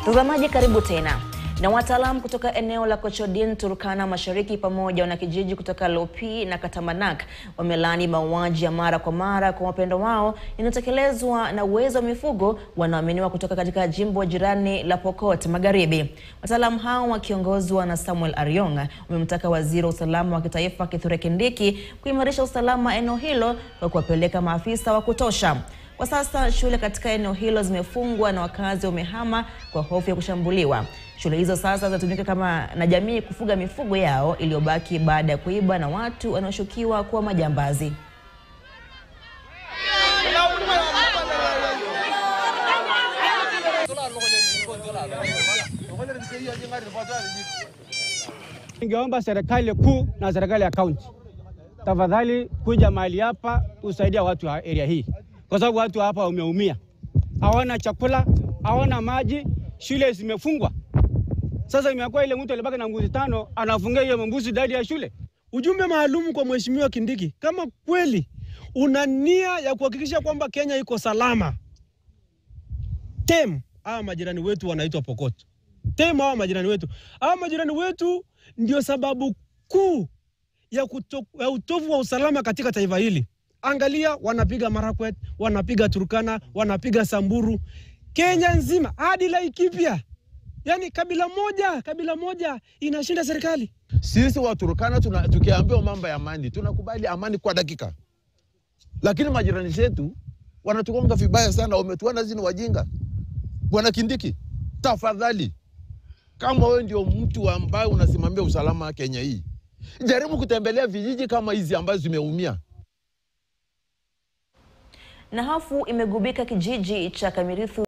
Mtazamaji, karibu tena. Na wataalamu kutoka eneo la Kochodin, Turkana Mashariki pamoja na kijiji kutoka Lopi na Katamanak wamelaani mauaji ya mara kwa mara kwa wapendo wao inayotekelezwa na wezi wa mifugo wanaoaminiwa kutoka katika jimbo jirani la Pokot Magharibi. Wataalamu hao wakiongozwa na Samuel Ariong wamemtaka waziri wa usalama wa kitaifa Kithure Kindiki kuimarisha usalama eneo hilo kwa kuwapeleka maafisa wa kutosha. Kwa sasa shule katika eneo hilo zimefungwa na wakazi wamehama kwa hofu ya kushambuliwa. Shule hizo sasa zinatumika kama na jamii kufuga mifugo yao iliyobaki baada ya kuiba na watu wanaoshukiwa kuwa majambazi. Ningeomba serikali kuu na serikali ya kaunti tafadhali kuja mahali hapa kusaidia watu wa area hii, kwa sababu watu hapa wameumia, hawana chakula, hawana maji, shule zimefungwa. Sasa imekuwa ile mtu alibaki na mbuzi tano anafungia hiyo mbuzi ndani ya shule. Ujumbe maalum kwa Mheshimiwa Kindiki, kama kweli una nia ya kuhakikisha kwamba Kenya iko salama, tem hawa majirani wetu wanaitwa Pokot, tem hawa majirani wetu, hawa majirani wetu ndio sababu kuu ya, kuto, ya utovu wa usalama katika taifa hili. Angalia, wanapiga Marakwet, wanapiga Turkana, wanapiga Samburu, Kenya nzima hadi Laikipia. Yaani kabila moja, kabila moja inashinda serikali. Sisi Waturkana tuna, tukiambiwa mambo ya amani tunakubali amani kwa dakika, lakini majirani zetu wanatugonga vibaya sana, wametuona sisi ni wajinga. Bwana Kindiki, tafadhali, kama wewe ndio mtu ambaye unasimamia usalama wa Kenya hii, jaribu kutembelea vijiji kama hizi ambazo zimeumia. Na hofu imegubika kijiji cha Kamirithu